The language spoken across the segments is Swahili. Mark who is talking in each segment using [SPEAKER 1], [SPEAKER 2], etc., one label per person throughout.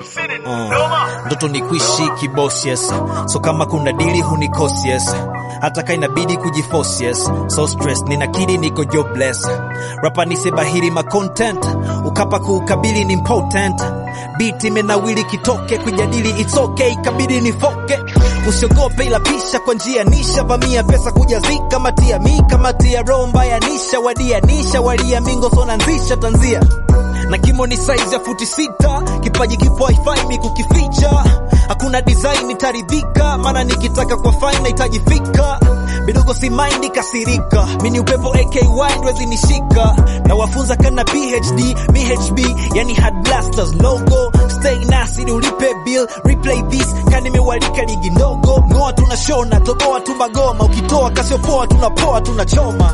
[SPEAKER 1] uh, ndoto ni kuishi kiboss yes so kama kuna dili hunikosi yes hata ka inabidi kujiforce yes so stress ninakiri niko jobless rapa nisebahiri ma content ukapa kuukabili ni important beat imenawili kitoke kujadili it's okay kabidi nifoke usiogope ila pisha kwa njia nisha vamia pesa kujazika matia mi kamatia roho mbaya nisha wadia nisha walia mingo sonanzisha tanzia na kimo ni size ya futi sita kipaji kipo haifai mi kukificha hakuna design nitaridhika maana nikitaka kwa fine nahitaji fika bidogo si mind kasirika mini upepo AKY ndwezi nishika na wafunza kana PhD MHB yani hard blasters logo stay nasi ni ulipe bill replay this kani nimewalika ligi ndogo ngoa tunashona toboa tu magoma ukitoa kasiopoa tunapoa tunachoma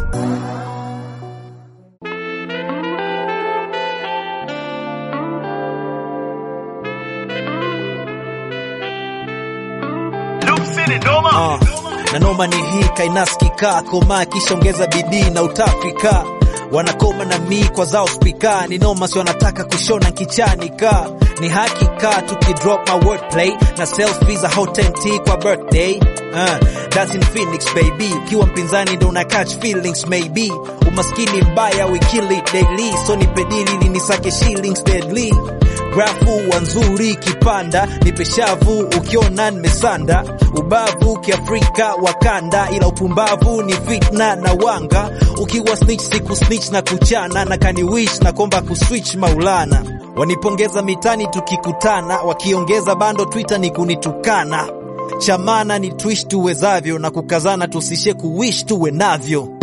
[SPEAKER 1] Uh, na noma ni hii kainaskika koma kisha ongeza bidii na utafika wanakoma na mi kwa zao spika ni noma si wanataka kushona kichani ka ni hakika tukidrop my wordplay na selfies za hotenti kwa birthday uh, that's in Phoenix baby ukiwa mpinzani ndo una catch feelings maybe umaskini mbaya we kill it daily so nipedili linisake shillings deadly grafu wanzuri kipanda nipe shavu ukiona nimesanda ubavu kiafrika wakanda ila upumbavu ni fitna na wanga ukiwa snitch siku snitch na kuchana na kaniwish na komba kuswitch maulana wanipongeza mitani tukikutana wakiongeza bando twitter ni kunitukana chamana ni twish tuwezavyo na kukazana tusishe kuwish tuwe navyo